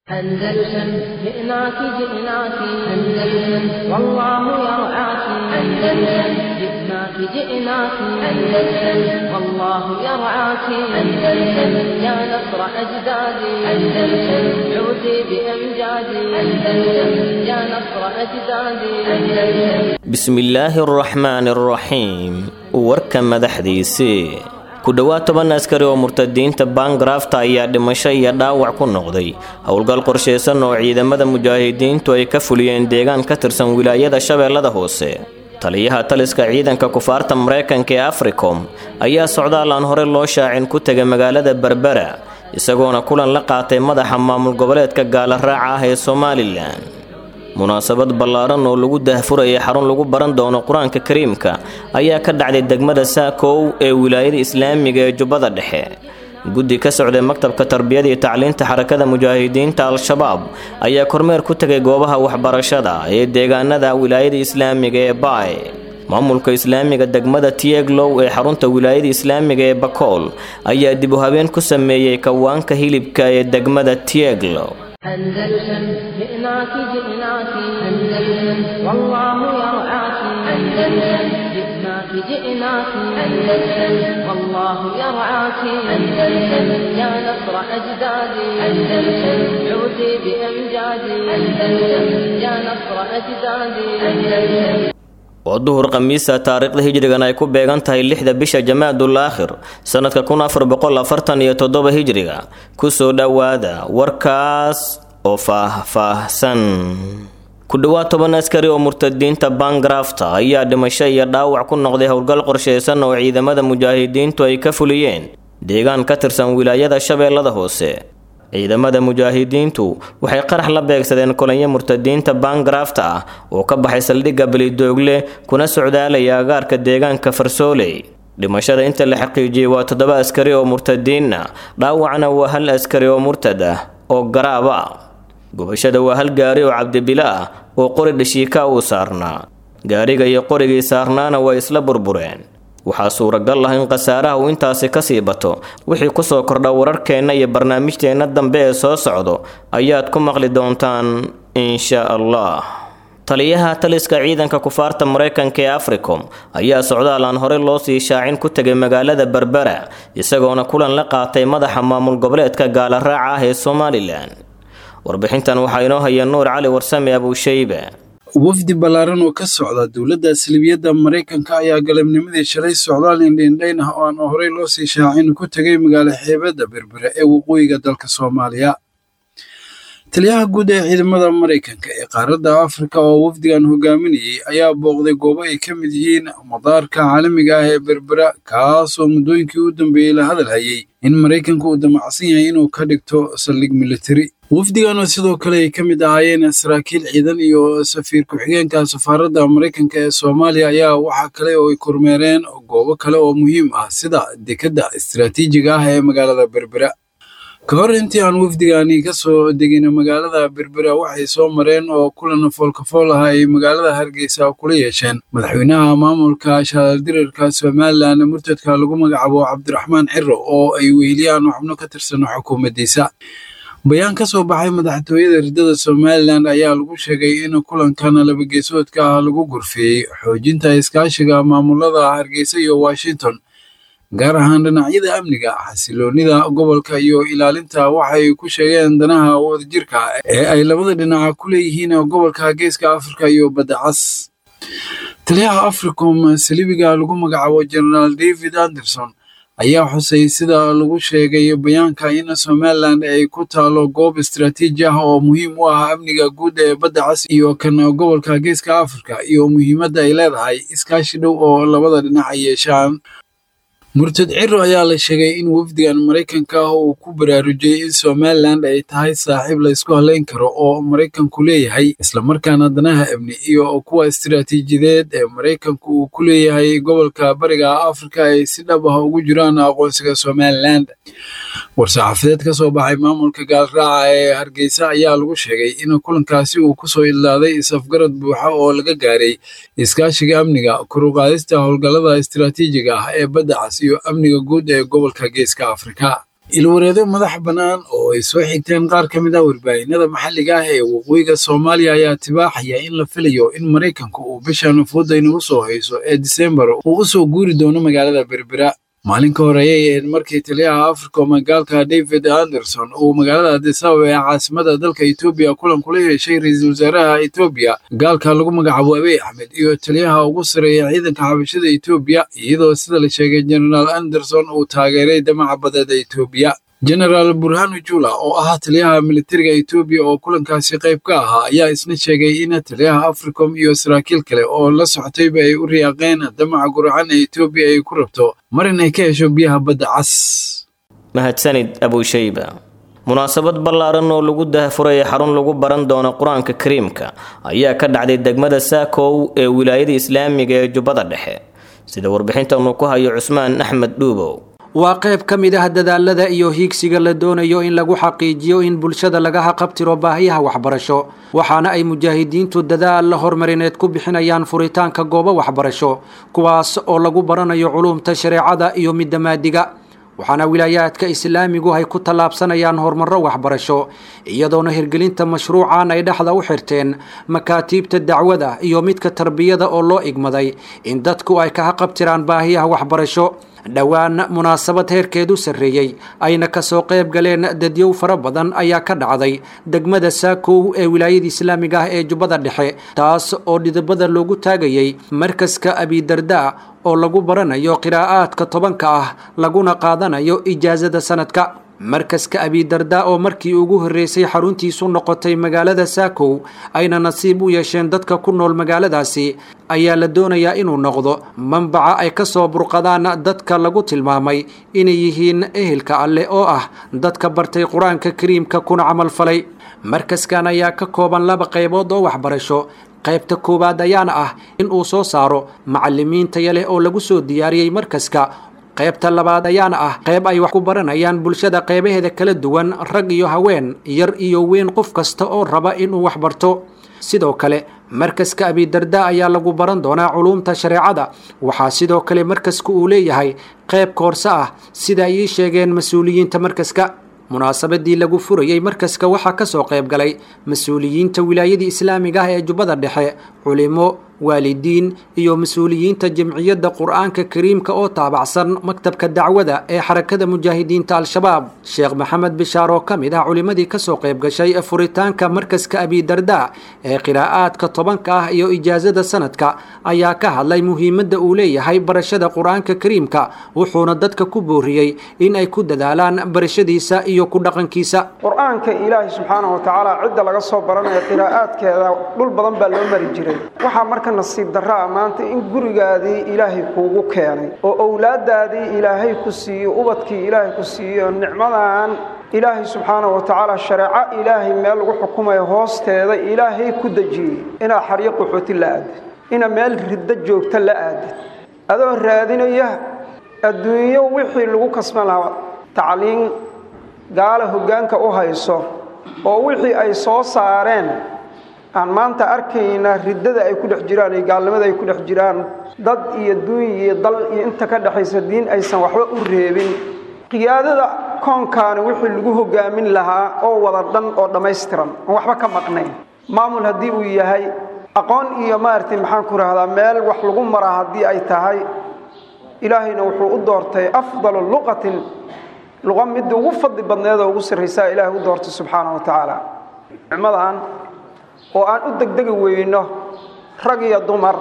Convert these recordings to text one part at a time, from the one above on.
أندلسن جئناك جئناك أندلسن والله يرعاك أندلسن جئناك جئناك أندلسن والله يرعاك أندلسن يا نصر أجدادي أندلسن عودي بأمجادي أندلسن يا نصر أجدادي أندلسن بسم الله الرحمن الرحيم warka madaxdiisii ku dhowaad toban askari oo murtadiinta baangarafta ayaa dhimasho iyo dhaawac ku noqday howlgal qorshaysan oo ciidamada mujaahidiintu ay ka fuliyeen deegaan ka tirsan wilaayada shabeellada hoose taliyaha taliska ciidanka kufaarta mareykanka ee africom ayaa socdaal aan hore loo shaacin ku tegay magaalada berbera isagoona kulan la qaatay madaxa maamul goboleedka gaala raaca ah ee somalilan munaasabad ballaaran oo lagu dahfurayay xarun lagu baran doono qur-aanka kariimka ayaa ka dhacday degmada saakow ee wilaayada islaamiga ee jubbada dhexe guddi ka socday maktabka tarbiyada iyo tacliinta xarakada mujaahidiinta al-shabaab ayaa kormeer ku tegay goobaha waxbarashada ee deegaanada wilaayada islaamiga ee baay maamulka islaamiga degmada tieglow ee xarunta wilaayada islaamiga ee bakool ayaa dib u habeen ku sameeyey kawaanka hilibka ee degmada tieglow أندلسن جئناك جئناك أندلسن والله يرعاك أندلسن جئناك جئناك أندلسن والله يرعاك أندلسن يا نصر أجدادي أندلسن عودي بأمجادي أندلسن يا نصر أجدادي أندلسن waa duhur khamiisa taariikhda hijrigan ay ku beegan tahay lixda bisha jamaadul aakhir sannadka kun afar boqol afartan iyo toddoba hijriga kusoo dhowaada warkaas oo faah-faahsan ku dhowaad toban askari oo murtadiinta baangarafta ayaa dhimasho iyo dhaawac ku noqday howlgal qorshaysan oo ciidamada mujaahidiintu ay ka fuliyeen deegaan ka tirsan wilaayada shabeellada hoose ciidamada mujaahidiintu waxay qarax la beegsadeen kolonyo murtadiinta baangarafta ah oo ka baxay saldhigga belidoogle kuna socdaalaya agaarka deegaanka farsooley dhimashada inta la xaqiijiyey waa toddoba askari oo murtadiinna dhaawacna waa hal askari oo murtad ah oo garaab ah gubashada waa hal gaari oo cabdibilo ah oo qori dhashiika uu saarnaa gaariga iyo qorigii saarnaana way isla burbureen waxaa suuragal ah in khasaaraha uu intaasi kasii bato wixii kusoo kordha wararkeenna iyo barnaamijteenna dambe ee soo socdo ayaad ku maqli doontaan insha allah taliyaha taliska ciidanka kufaarta mareykanka ee africom ayaa socdaal aan hore loo sii shaacin ku tegay magaalada berbera isagoona kulan la qaatay madaxa maamul goboleedka gaala raaca ah ee somalilan warbixintan waxaa inoo haya nuur cali warsame abuushaybe wafdi ballaaran oo ka socda dowladda aslibiyadda maraykanka ayaa galabnimadii shalay socdaal indhiindhayn ah oo aan horey loo sii shaacin ku tegay magaalo xeebadda berbere ee waqooyiga dalka soomaaliya taliyaha guud ee ciidamada maraykanka ee qaaradda afrika oo wafdigan hogaaminayay ayaa booqday goobo ay ka mid yihiin madaarka caalamiga ah ee berbera kaasoo muddooyinkii u dambeeyey la hadal hayay in maraykanka uu damacsan yahay inuu ka dhigto saldhig militari wafdigan oo sidoo kale ay ka mid ahaayeen saraakiil ciidan iyo safiir ku-xigeenka safaaradda maraykanka ee soomaaliya ayaa waxaa kale oo ay kormeereen goobo kale oo muhiim ah sida dekedda istiraatiijiga ah ee magaalada berbera ka hor intii aan wafdigani ka soo degin magaalada berbera waxay soo mareen oo kulan foolkafool ah ay magaalada hargeysa kula yeesheen madaxweynaha maamulka shaaldirarka somalilan murtadka lagu magacaabo cabdiraxmaan ciro oo ay weheliyaan xubno ka tirsan xukuumaddiisa bayaan ka soo baxay madaxtooyada ridada somalilan ayaa lagu sheegay in kulankan labageesoodka ah lagu gurfeeyey xoojinta iskaashiga maamulada hargeysa iyo washington gaar ahaan dhinacyada amniga xasiloonida gobolka iyo ilaalinta waxay ku sheegeen danaha wadajirka ee ay labada dhinaca ku leeyihiin gobolka geeska afrika iyo badda cas taliyaha africom salibiga lagu magacaabo generaal david anderson ayaa xusay sida lagu sheegay bayaanka in somalilan ay ku taalo goob istaraatiiji ah oo muhiim u ah amniga guud ee badda cas iyo kan gobolka geeska afrika iyo muhiimadda ay leedahay iskaashi dhow oo labada dhinac ay yeeshaan murtad ciro ayaa la sheegay in wafdigan maraykanka ah uu ku baraarujiyey in somalilan ay tahay saaxiib la ysku halayn karo oo maraykanku leeyahay islamarkaana danaha amni iyo kuwa istiraatiijiyadeed ee maraykanku uu ku leeyahay gobolka bariga afrika ay si dhab ah ugu jiraan aqoonsiga somalilan war-saxaafadeed ka soo baxay maamulka gaalraaca ee hargeysa ayaa lagu sheegay in kulankaasi uu kusoo ilaaday isafgarad buuxa oo laga gaaray iskaashiga amniga koruqaadista howlgallada istiraatiijiga ah ee badda cas iyo amniga guud ee gobolka geeska afrika ilwareedo madax bannaan oo ay soo xigteen qaar ka mid ah warbaahinada maxalliga ah ee waqooyiga soomaaliya ayaa tibaaxaya in la filayo in maraykanka uu bishan fooda inagu soo hayso ee disembar uu u soo guuri doono magaalada berbera maalin ka hor ayay ahayd markii taliyaha africom gaalka david anderson uu magaalada adisababa ee caasimada dalka etoobiya kulan kula yeeshay ra-iisul wasaaraha etoobiya gaalka lagu magacaabo abiy axmed iyo taliyaha ugu sareeya ciidanka xabashada etoobiya iyadoo sida la sheegay genaraal anderson uu taageeray damaca badeeda etoobiya genaraal burhanu jula oo ahaa taliyaha militariga etoobiya oo kulankaasi qayb ka ahaa ayaa isna sheegay in taliyaha africom iyo saraakiil kale oo la socotayba ay u riyaaqeen damaca guracan ee etoobiya ay ku rabto mar in ay ka hesho biyaha badda cas mahadsanid abushayba munaasabad ballaaran oo lagu dahafuray xarun lagu baran doono qur-aanka kariimka ayaa ka dhacday degmada saakow ee wilaayada islaamiga ee jubbada dhexe sida warbixintan uu ku hayo cusmaan axmed dhuubow waa qayb ka mid ah dadaalada iyo hiigsiga la doonayo in lagu xaqiijiyo in bulshada laga haqabtiro baahiyaha waxbarasho waxaana ay mujaahidiintu dadaal horumarineed ku bixinayaan furitaanka goobo waxbarasho kuwaas oo lagu baranayo culuumta shareecada iyo midda maadiga waxaana wilaayaadka islaamigu ay ku tallaabsanayaan horumarro waxbarasho iyadoona hirgelinta mashruucan ay dhexda u xirteen makaatiibta dacwada iyo midka tarbiyada oo loo igmaday in dadku ay ka haqabtiraan baahiyaha waxbarasho dhowaan munaasabad heerkeedu sarreeyey ayna kasoo qayb galeen dadyow fara badan ayaa ka dhacday degmada saakow ee wilaayada islaamiga ah ee jubbada dhexe taas oo dhidibada loogu taagayay markaska abidarda oo lagu baranayo qiraa'aadka tobanka ah laguna qaadanayo ijaasada sanadka markaska abidarda oo markii ugu horreysay xaruntiisu noqotay magaalada saakow ayna nasiib u yeesheen dadka ku nool magaaladaasi ayaa la doonayaa inuu noqdo manbaca ay ka soo burqadaan dadka lagu tilmaamay inay yihiin ehelka alleh oo ah dadka bartay qur-aanka kariimka kuna camalfalay markaskan ayaa ka kooban laba qaybood oo waxbarasho qaybta koowaad ayaana ah in uu soo saaro macalimiin taya leh oo lagu soo diyaariyey markaska qaybta labaad ayaana ah qayb ay wax ku baranayaan bulshada qaybaheeda kala duwan rag iyo haween yar iyo weyn qof kasta oo raba inuu wax barto sidoo kale markaska abidarda ayaa lagu baran doonaa culuumta shareecada waxaa sidoo kale markaska uu leeyahay qayb koorse ah sida ay ii sheegeen mas-uuliyiinta markaska munaasabadii lagu furayey markaska waxaa kasoo qayb galay mas-uuliyiinta wilaayadii islaamiga ah ee jubbada dhexe culimo waalidiin iyo mas-uuliyiinta jamciyadda qur-aanka kariimka oo taabacsan maktabka dacwada ee xarakada mujaahidiinta al-shabaab sheekh maxamed bishaar oo ka mid ah culimadii kasoo qayb gashay furitaanka markaska abidarda ee qiraa'aadka tobanka ah iyo ijaasada sanadka ayaa ka hadlay muhiimadda uu leeyahay barashada qur-aanka kariimka wuxuuna dadka ku booriyey in ay ku dadaalaan barashadiisa iyo ku dhaqankiisa qur-aanka ilaahay subxaana wa tacaala cidda laga soo baranaya qiraa'aadkeeda dhul badan baa loo mari jiray waxaa marka nasiib darraa maanta in gurigaadii ilaahay kuugu keenay oo owlaadaadii ilaahay ku siiyo ubadkii ilaahay ku siiyo nicmadan ilaahay subxaana wa tacaala shareeco ilaahay meel lagu xukumayo hoosteeda ilaahay ku dejiyey inaad xaryo qaxooti la aadid inaad meel riddo joogta la aadid adoo raadinaya adduunyo wixii lagu kasban lahaa tacliin gaala hoggaanka u hayso oo wixii ay soo saareen aan maanta arkayna riddada ay ku dhex jiraan iyo gaalnimada ay ku dhex jiraan dad iyo duuny iyo dal iyo inta ka dhexaysa diin aysan waxba u reebin qiyaadada koonkaani wixii lagu hogaamin lahaa oo wada dhan oo dhammaystiran oon waxba ka maqnayn maamul haddii uu yahay aqoon iyo maaragtay maxaan ku rahdaa meel wax lagu maraa haddii ay tahay ilaahayna wuxuu u doortay afdalu luqatin luqa midda ugu fadli badneed oo ugu sarraysaa ilaahay u doortay subxaana wa tacaala nicmadan oo aan u degdegi weyno rag iyo dumar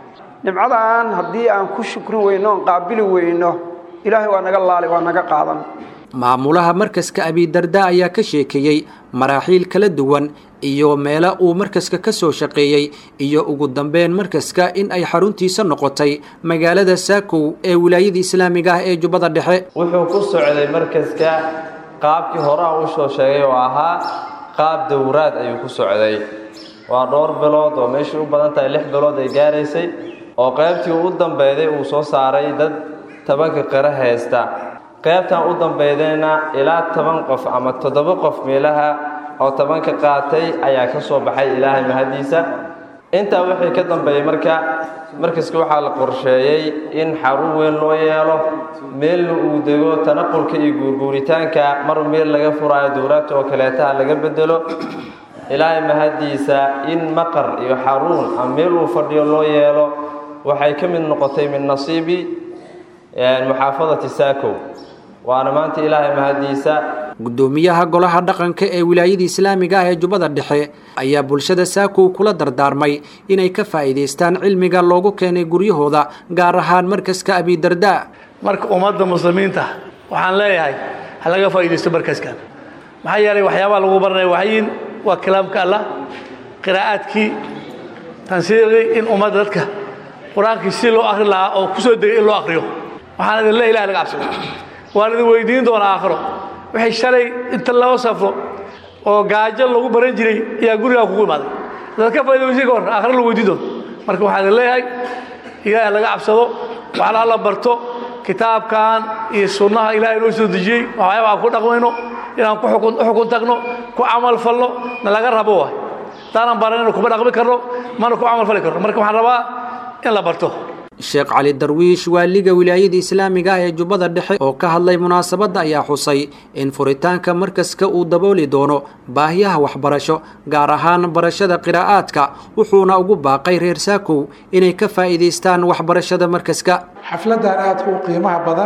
nimcadan haddii aan ku shukrin weyno oon qaabili weyno ilaahay waa naga laali waa naga qaadan maamulaha markaska abidarda ayaa ka sheekeeyey maraaxiil kala duwan iyo meelo uu markaska ka soo shaqeeyey iyo ugu dambeyn markaska in ay xaruntiisa noqotay magaalada saakow ee wilaayada islaamiga ah ee jubbada dhexe wuxuu ku socday markaska qaabkii horaa u soo sheegay oo ahaa qaab dowraad ayuu ku socday waa dhowr bilood oo meeshii u badan tahay lix bilood ay gaaraysay oo qaybtii u dambeyday uu soo saaray dad tobanka qiro haysta qaybtan u dambeydayna ilaa toban qof ama toddoba qof meelaha oo tobanka qaatay ayaa ka soo baxay ilaahay mahadiisa intaa wixii ka dambeeyey marka markaska waxaa la qorsheeyey in xarun weyn loo yeelo meelna uu dego tanaqulka iyo guurguuritaanka mar meel laga furaayo dowlaadta oo kaleetaha laga bedelo ilaahay mahaddiisa in maqar iyo xaruun ama meel uu fadhiyo loo yeelo waxay ka mid noqotay min nasiibi muxaafadati saakow waana maanta ilaahay mahaddiisa guddoomiyaha golaha dhaqanka ee wilaayada islaamiga ah ee jubbada dhexe ayaa bulshada saakow kula dardaarmay inay ka faa'iidaystaan cilmiga loogu keenay guryahooda gaar ahaan markaska abidardaa marka ummadda muslimiinta waxaan leeyahay ha laga faa'iidaysto markaskan maxaa yeelay waxyaabaha lagu baranaya waxyin waa kalaamka allah qiraa'aadkii tansiiqii in ummadda dadka qur-aankii si loo akhri lahaa oo ku soo degay in loo akhriyo waxaan idin le ilahi laga cabsado waan idin weydiin doonaa aakhiro waxay shalay inta loo safro oo gaajo lagu baran jiray ayaa gurigaa kugu imaaday dad ka faa'iidaysi ka hor aakhiro la weydiin doono marka waxaan idin leeyahay ilaahi laga cabsado waxna alla barto kitaabkan iyo sunnaha ilahay noo soo dejiyey waxyaaba aan ku dhaqmayno inaan ku xukun tagno ku camal falno na laga rabo waay haddaanan baranayno kuma dhaqmi karno mana ku camal fali karno marka waxaan rabaa in la barto sheekh cali darwiish waaliga wilaayada islaamiga ah ee jubbada dhexe oo ka hadlay munaasabadda ayaa xusay in furitaanka markaska uu dabooli doono baahiyaha waxbarasho gaar ahaan barashada qiraa'aadka wuxuuna ugu baaqay reer saakow inay ka faa'iidaystaan waxbarashada markaska xafladdan aadka u qiimaha badan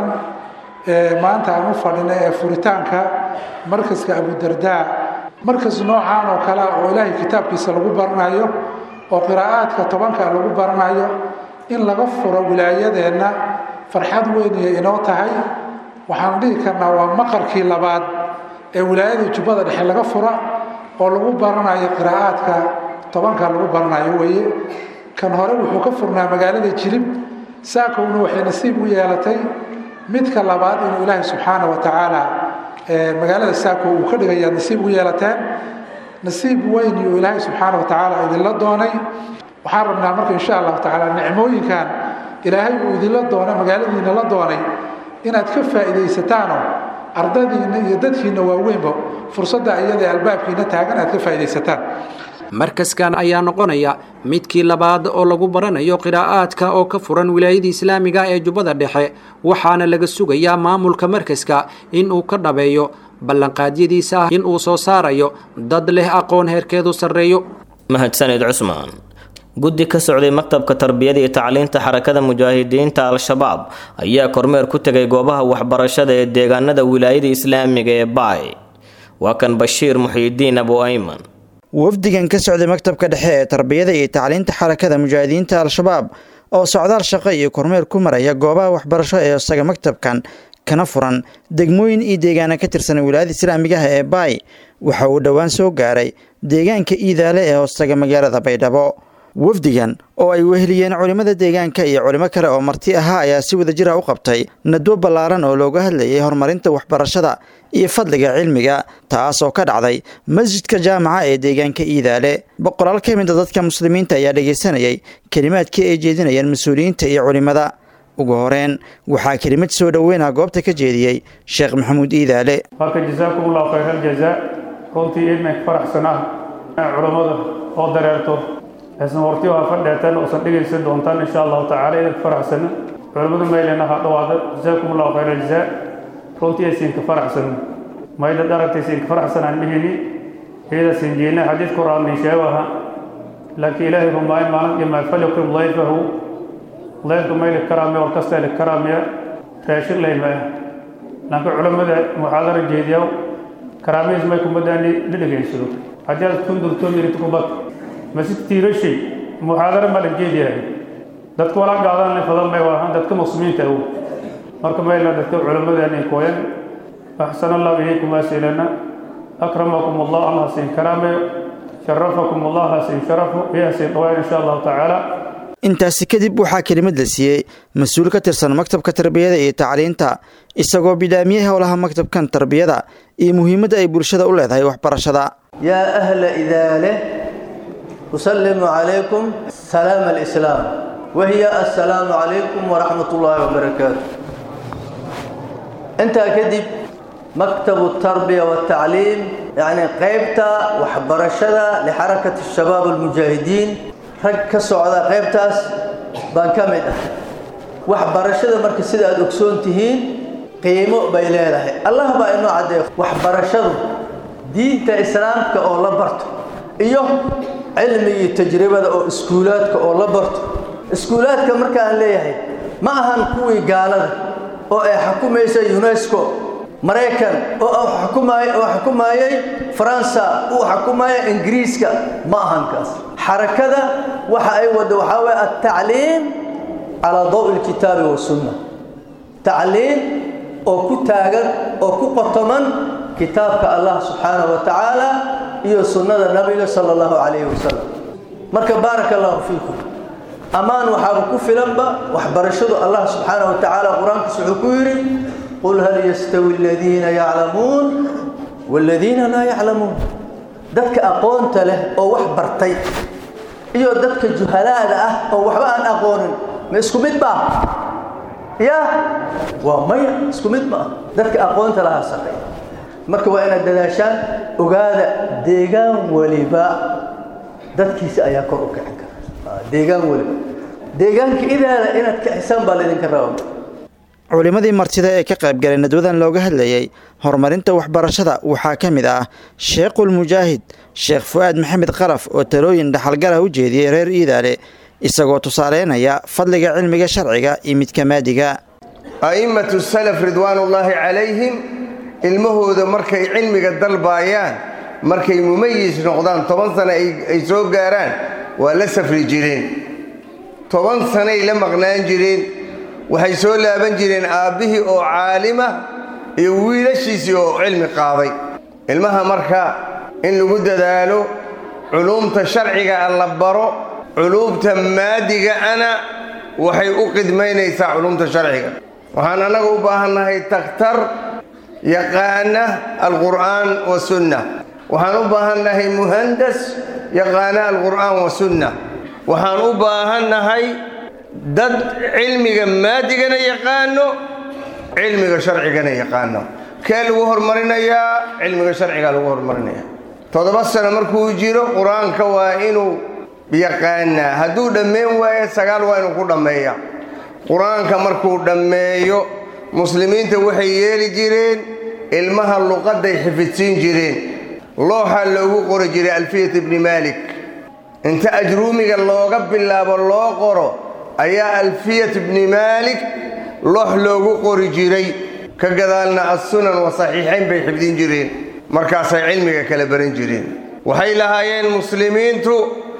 ee maanta aan u fadhina ee furitaanka markaska abudardaa markas noocaan oo kale oo ilaahay kitaabkiisa lagu baranayo oo qiraa'aadka tobanka lagu baranayo in laga furo wilaayadeenna farxad weynaya inoo tahay waxaan dhihi karnaa waa maqarkii labaad ee wilaayada jubbada dhexe laga fura oo lagu baranayo qiraa'aadka tobanka lagu baranayo weeye kan hore wuxuu ka furnaa magaalada jilib saakowna waxay nasiib u yeelatay midka labaad inuu ilaahay subxaana wa tacaala magaalada saakow uu ka dhigayaa nasiib u yeelateen nasiib weyn iyo ilaahay subxaana wa tacaala idinla doonay waxaan rabnaa marka insha allahu tacaala nicmooyinkan ilaahay uu idinla doona magaaladiina la doonay inaad ka faa'iidaysataanoo ardadiinna iyo dadkiinna waaweynba fursadda iyadae albaabkiina taagan aad ka faa'iidaysataan markaskan ayaa noqonaya midkii labaad oo lagu baranayo qiraa'aadka oo ka furan wilaayada islaamiga ee jubbada dhexe waxaana laga sugayaa maamulka markaska in uu ka dhabeeyo ballanqaadyadiisa ah in uu soo saarayo dad leh aqoon heerkeedu sarreeyo mahadsanid cusmaan guddi ka socday maktabka tarbiyada iyo tacliinta xarakada mujaahidiinta al-shabaab ayaa kormeer ku tegay goobaha waxbarashada ee deegaanada wilaayada islaamiga ee baay waa kan bashiir muxiidiin abu ayman wafdigan ka socday maktabka dhexe ee tarbiyada iyo tacliinta xarakada mujaahidiinta al-shabaab oo socdaal shaqo iyo kormeer ku maraya goobaha waxbarasho ee isaga maktabkan kana furan degmooyin iyo deegaana ka tirsan wilaayada islaamigaha ee baay waxa uu dhowaan soo gaaray deegaanka iidaale ee hoostaga magaalada baydhabo wafdigan oo ay weheliyeen culimmada deegaanka iyo culimo kale oo marti ahaa ayaa si wadajira u qabtay nadwo ballaaran oo looga hadlayay horumarinta waxbarashada iyo fadliga cilmiga taas oo ka dhacday masjidka jaamaca ee deegaanka iidaale boqolaal ka mida dadka muslimiinta ayaa dhegaysanayay kelimaadkii ay jeedinayeen mas-uuliyiinta iyo culimmada ugu horeen waxaa kelimad soo dhoweyna goobta ka jeediyey sheekh maxamuud iidaale marka jasaakumullahu khayral jazaa runtii idnanka faraxsanaa culammada oo dareerto aysan horti waa fadheetan oosan dhegaysan doontaan insha allahu tacaala idinka faraxsana culimmadu maylena ha dhawaada jasaakum allahu khayra jazaa runtii aysiinka faraxsana mayda dharagtaysiinka faraxsanaan mihini iyadaasin jeedna xadiid qur'aan sheegaha laakiin ilaahay rumaayo maalin iyo maafaliqim dayfahu daydka mayli karaamiya war kasta li karaamiya raashin laymaya laakiin culimmada muxaadara jeediya karaamihiis may kumadaani la dhegaysado haddii aad kundurto mirid kubad masjid tiirashay muxaadaro ma la jeediyahay dadka walaa gaadan fadan may waahan dadka muslimiinta awow marka mayla dadka culimmadeenay kooyan axsan allahu ilaykum asilana akramakum allah allah siin karaameyo sharafakum allah hasiin sharafo iyo hasiin dhawaan insha allahu tacaala intaasi kadib waxaa kelimad la siiyey mas-uul ka tirsan maktabka tarbiyada iyo tacliinta isagoo bilaamiyey howlaha maktabkan tarbiyada iyo muhiimadda ay bulshada u leedahay waxbarashada yaa ahla idaale أسلم عليكم سلام الإسلام وهي السلام عليكم ورحمة الله وبركاته أنت كذب مكتب التربية والتعليم يعني قيبتا وحبرشدا لحركة الشباب المجاهدين ركزوا على قيبتاس baan ka mid ah waxbarashada marka sida aad ogsoon tihiin qiimo bay leedahay allah baa inoo caddeeya waxbarashadu diinta islaamka oo la barto iyo cilmigii tajribada oo iskuulaadka oo la barto iskuulaadka marka aan leeyahay ma ahan kuwii gaalada oo ay xukumaysa unesco maraykan oo xukumaay oo xukumayay faransa uu xukumaya ingiriiska ma ahan kaas xarakada waxa ay wada waxaa weeye altacliim calaa dawi lkitaabi wasunna tacliim oo ku taagan oo ku qotoman kitaabka allah subxaanahu wa tacaala iyo sunnada nabiga sala allahu calayhi wasalam marka baaraka allahu fiikum ammaan waxaaba ku filanba waxbarashadu allah subxaanahu wa tacaala qur-aankiisa wuxuu ku yidhi qul hal yastawi aladiina yaclamuun waaladiina laa yaclamuun dadka aqoonta leh oo wax bartay iyo dadka juhalaada ah oo waxba aan aqoonin ma isku mid baa ya waa maya isku mid ma ah dadka aqoonta lahaa sarreeya marka waa inaad dadaashaan ogaada deegaan weliba dadkiisa ayaa kor u kicin kara deegaan weliba deegaanka idaada inaad kicisaan baa laydinka raba culimmadii martida ee ka qaybgalay nadwadan looga hadlayay horumarinta waxbarashada waxaa ka mid ah sheekhul mujaahid sheekh fu-aad maxamed qaraf oo talooyin dhaxalgalah u jeediyey reer iidaale isagoo tusaaleynaya fadliga cilmiga sharciga iyo midka maadiga a'immatu salaf ridwaanullaahi calayhim ilmahooda markay cilmiga dalbaayaan markay mumayis noqdaan toban sano ay soo gaaraan waa la safri jireen toban sanay la maqnaan jireen waxay soo laaban jireen aabbihii oo caalima iyo wiilashiisii oo cilmi qaaday ilmaha marka in lagu dadaalo culuumta sharciga a la baro culuumta maadiga ana waxay u qidmaynaysaa culuumta sharciga waxaan annaga u baahannahay takhtar yaqaana alqur'aan wa sunna waxaan u baahannahay muhandas yaqaana alqur'aan wa sunna waxaan u baahannahay dad cilmiga maadigana yaqaano cilmiga sharcigana yaqaano kee lagu horumarinayaa cilmiga sharcigaa lagu horumarinaya toddoba sano markuu jiro qur-aanka waa inuu yaqaanaa hadduu dhammayn waayo sagaal waa inuu ku dhammeeya qur-aanka markuu dhammeeyo muslimiinta waxay yeeli jireen ilmaha luqadday xifidsiin jireen looxa loogu qori jiray alfiyat ibni maalik inta ajruumiga looga bilaabo loo qoro ayaa alfiyat ibni maalik loox loogu qori jiray ka gadaalna assunan wa saxiixayn bay xifdin jireen markaasay cilmiga kala baran jireen waxay lahaayeen muslimiintu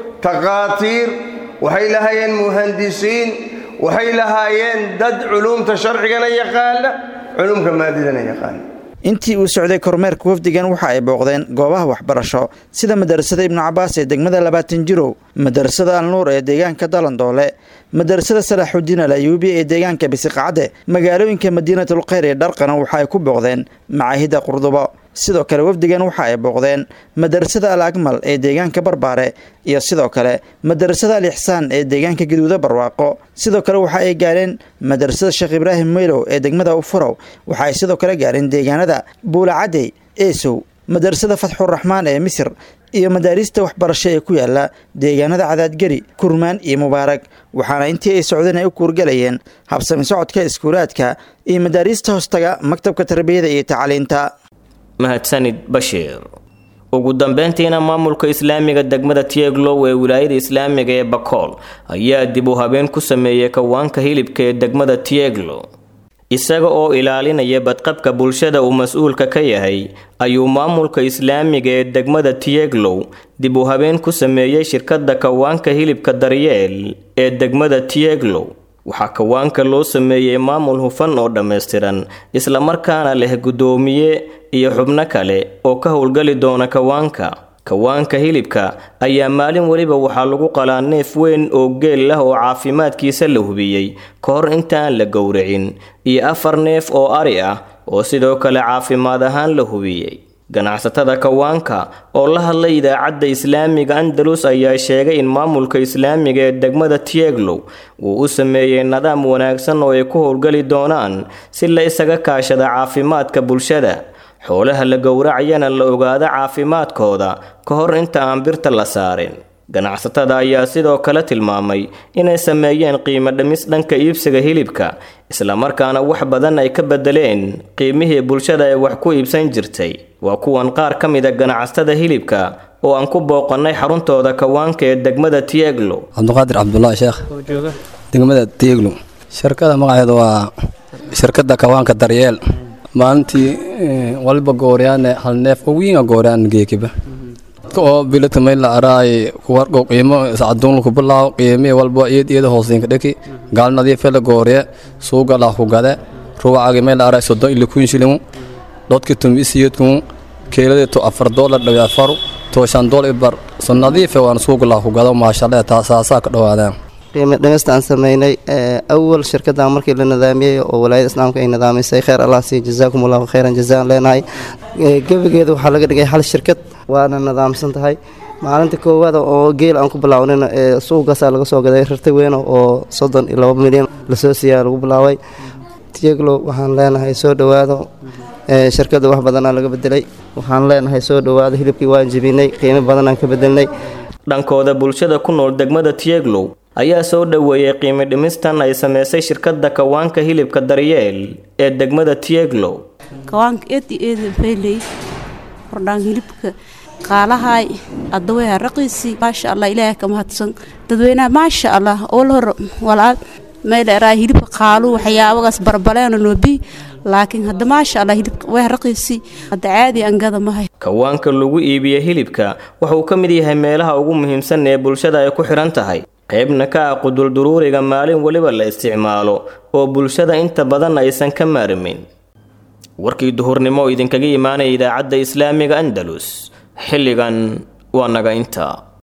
taqaatiir waxay lahaayeen muhandisiin waxay lahaayeen dad culuumta sharcigana yaqaana culuumka maadidana yaqaana intii uu socday kormeerka wafdigan waxa ay booqdeen goobaha waxbarasho sida madarasada ibnu cabaas ee degmada labaatan jirow madarasada alnuur ee deegaanka dalandoole madarasada salaaxudiin al ayuubi ee deegaanka bisiqacde magaalooyinka madiinatul kheyr ee dharqana waxa ay ku booqdeen macaahida qurdubo sidoo kale wafdigan waxa ay booqdeen madarasada al akmal ee deegaanka barbaare iyo sidoo kale madarasada al ixsaan ee deegaanka gaduuda barwaaqo sidoo kale waxa ay gaareen madarasada sheekh ibraahim meylow ee degmada ufurow waxa ay sidoo kale gaareen deegaanada buulacadey eesow madarasada fatxuraxmaan ee misir iyo madaarista waxbarasho ee ku yaala deegaanada cadaadgeri kurmaan iyo mubaarag waxaana intii ay socdeen ay u kuurgalayeen habsami socodka iskuulaadka iyo madaariista hoostaga maktabka tarbiyada iyo tacliinta mahadsanid bashiir ugu dambeyntiina maamulka islaamiga degmada tieglow ee wilaayada islaamiga ee bakool ayaa dib u habeen ku sameeyey kawaanka hilibka ee degmada tieglow isaga oo ilaalinaya badqabka bulshada uu mas-uulka ka yahay ayuu maamulka islaamiga ee degmada tieglow dib u habeen ku sameeyey shirkadda kawaanka hilibka daryeel ee degmada tieglow waxaa kawaanka loo sameeyey maamul hufan oo dhammaystiran islamarkaana leh guddoomiye iyo xubno kale oo ka howlgali doona kawaanka kawaanka hilibka ayaa maalin weliba waxaa lagu qalaa neef weyn oo geel ah oo caafimaadkiisa la hubiyey ka hor intaan la gowracin iyo afar neef oo ari ah oo sidoo kale caafimaad ahaan la hubiyey ganacsatada kawaanka oo la hadlay idaacadda islaamiga andalus ayaa sheegay in maamulka islaamiga ee degmada tieglow uu u sameeyey nidaam wanaagsan oo ay ku howlgali doonaan si la isaga kaashada caafimaadka bulshada xoolaha la gowracayana la ogaado caafimaadkooda ka hor inta aan birta la saarin ganacsatada ayaa sidoo kale tilmaamay inay sameeyeen qiimo dhimis dhanka iibsiga hilibka islamarkaana wax badan ay ka bedeleen qiimihii bulshada ee wax ku iibsan jirtay waa kuwan qaar ka mida ganacsatada hilibka oo aan ku booqannay xaruntooda kawaanka ee degmada tieglo cabdiqaadir cabdulaahi sheekh degmada tieglo shirkada magaceeda waa shirkada kawaanka daryeel maalintii walba gooryaane hal neef oo wiinga gooraan geekiba oo biladka mayla araay kuwargo qiimo sacadun ku bilaaw qiimi walba iyad iyada hoosinka dheki gaal nadiife la goorye suuga la ku gade ruwacaagi mayla araay soddon ili kun shilin dhodki tum isiyadkun keelade to afar doolar dhawi afaru to shan dool ibar so nadiife waan suuga la ku gado maashalle taasaasaa ka dhowaadaan qiimo dhimista aan sameynay awal shirkadan markii la nidaamiyey oo walaayada islaamka ay nidaamisay kheyr allah sii jazaakum allahu kheyran jazaan leenahay gebageeda waxaa laga dhigay hal shirkad waana nidaamsan tahay maalinta koowaada oo geel aan ku bilaawnina suuqaasaa laga soo gaday rarta weyn oo soddon iyo laba milyan lasoo siiyaa lagu bilaabay tieglo waxaan leenahay soo dhowaado shirkada wax badanaa laga bedelay waxaan leenahay soo dhowaado hilibkii waan jebinay qiimo badanaan ka bedelnay dhankooda bulshada ku nool degmada tieglow ayaa soo dhoweeyey qiimo dhimistan ay sameysay shirkadda kawaanka hilibka daryeel ee degmada tieglow kawaanka eed iyo eeda bayley hordhaan hilibka qaalahay addaweha raqiisi maasha allah ilaahay ka mahadsan dadweynaha maasha allah ool hor walaal meel eraa hilibka qaalu waxyaabagaas barbaleena noobi laakiin hadda maasha allah hilibka waa raqiisi hadda caadi angada mahay kawaanka lagu iibiyo hilibka wuxuu ka mid yahay meelaha ugu muhiimsan ee bulshada ay ku xidhan tahay qaybna ka ah qudulduruuriga maalin weliba la isticmaalo oo bulshada inta badan aysan ka maarmin warkii duhurnimo oo idinkaga imaanaya idaacadda islaamiga andalus xilligan waa naga intaa